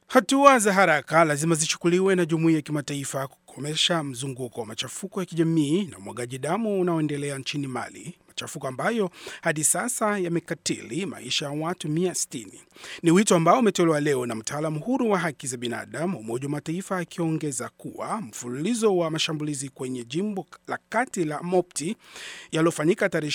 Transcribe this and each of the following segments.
Hatua za haraka lazima zichukuliwe na jumuiya ya kimataifa kukomesha mzunguko wa machafuko ya kijamii na umwagaji damu unaoendelea nchini Mali, machafuko ambayo hadi sasa yamekatili maisha ya watu 160. Ni wito ambao umetolewa leo na mtaalamu huru wa haki za binadamu wa Umoja wa Mataifa, akiongeza kuwa mfululizo wa mashambulizi kwenye jimbo la kati la Mopti yaliyofanyika tarehe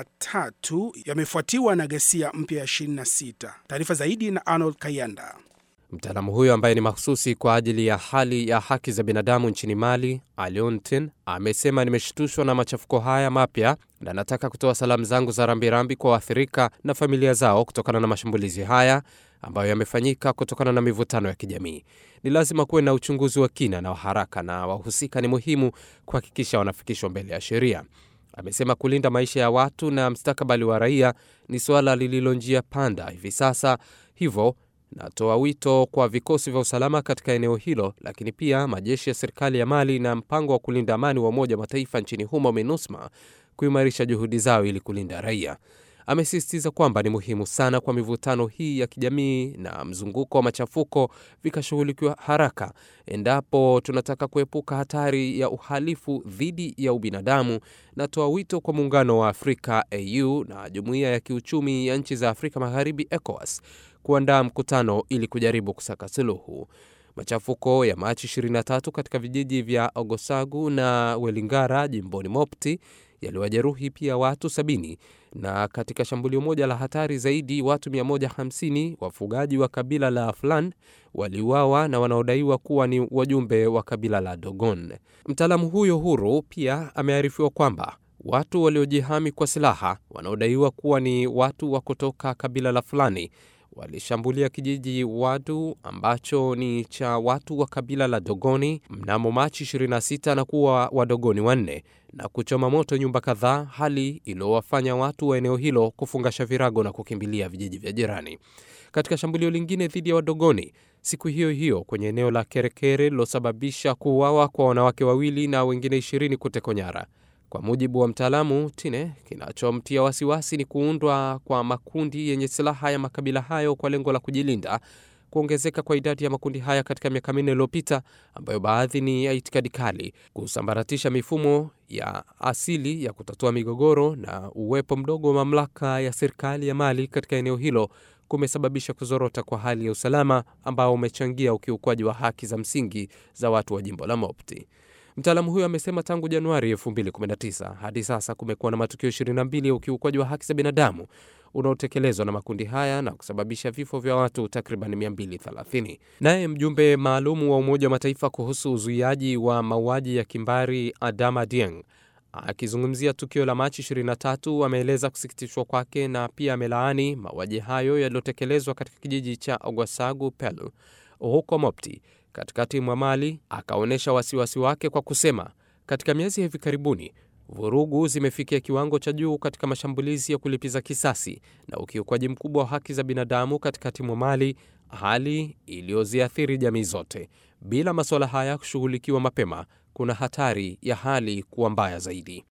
23 yamefuatiwa na ghasia mpya ya 26. Taarifa zaidi na Arnold Kayanda. Mtaalamu huyo ambaye ni mahususi kwa ajili ya hali ya haki za binadamu nchini Mali, Aliontin, amesema nimeshtushwa na machafuko haya mapya na nataka kutoa salamu zangu za rambirambi kwa waathirika na familia zao kutokana na mashambulizi haya ambayo yamefanyika kutokana na mivutano ya kijamii. Ni lazima kuwe na uchunguzi wa kina na wa haraka, na wahusika ni muhimu kuhakikisha wanafikishwa mbele ya sheria. Amesema kulinda maisha ya watu na mstakabali wa raia ni suala lililo njia panda hivi sasa, hivyo natoa wito kwa vikosi vya usalama katika eneo hilo, lakini pia majeshi ya serikali ya Mali na mpango wa kulinda amani wa Umoja wa Mataifa nchini humo MINUSMA kuimarisha juhudi zao ili kulinda raia. Amesisitiza kwamba ni muhimu sana kwa mivutano hii ya kijamii na mzunguko wa machafuko vikashughulikiwa haraka endapo tunataka kuepuka hatari ya uhalifu dhidi ya ubinadamu. Natoa wito kwa Muungano wa Afrika AU na Jumuiya ya Kiuchumi ya Nchi za Afrika Magharibi ECOWAS kuandaa mkutano ili kujaribu kusaka suluhu. Machafuko ya Machi 23 katika vijiji vya Ogosagu na Welingara jimboni Mopti yaliwajeruhi pia watu sabini na katika shambulio moja la hatari zaidi watu 150 wafugaji wa kabila la Flan waliuawa na wanaodaiwa kuwa ni wajumbe wa kabila la Dogon. Mtaalamu huyo huru pia amearifiwa kwamba watu waliojihami kwa silaha wanaodaiwa kuwa ni watu wa kutoka kabila la Fulani walishambulia kijiji Wadu ambacho ni cha watu wa kabila la Dogoni mnamo Machi 26 na kuwa Wadogoni wanne na kuchoma moto nyumba kadhaa, hali iliyowafanya watu wa eneo hilo kufungasha virago na kukimbilia vijiji vya jirani. Katika shambulio lingine dhidi ya Wadogoni siku hiyo hiyo kwenye eneo la Kerekere lilosababisha kuuawa kwa wanawake wawili na wengine ishirini kutekwa nyara. Kwa mujibu wa mtaalamu Tine, kinachomtia wasiwasi ni kuundwa kwa makundi yenye silaha ya makabila hayo kwa lengo la kujilinda, kuongezeka kwa idadi ya makundi haya katika miaka minne iliyopita, ambayo baadhi ni ya itikadi kali, kusambaratisha mifumo ya asili ya kutatua migogoro na uwepo mdogo wa mamlaka ya serikali ya Mali katika eneo hilo kumesababisha kuzorota kwa hali ya usalama ambao umechangia ukiukwaji wa haki za msingi za watu wa jimbo la Mopti. Mtaalamu huyo amesema tangu Januari 2019 hadi sasa kumekuwa na matukio 22 ya ukiukwaji wa haki za binadamu unaotekelezwa na makundi haya na kusababisha vifo vya watu takriban 230. Naye mjumbe maalumu wa Umoja wa Mataifa kuhusu uzuiaji wa mauaji ya kimbari Adama Dieng akizungumzia tukio la Machi 23 ameeleza kusikitishwa kwake na pia amelaani mauaji hayo yaliyotekelezwa katika kijiji cha Ogwasagu Pelu huko Mopti katikati mwa Mali. Akaonyesha wasiwasi wake kwa kusema, katika miezi ya hivi karibuni vurugu zimefikia kiwango cha juu katika mashambulizi ya kulipiza kisasi na ukiukwaji mkubwa wa haki za binadamu katikati mwa Mali, hali iliyoziathiri jamii zote. Bila masuala haya kushughulikiwa mapema, kuna hatari ya hali kuwa mbaya zaidi.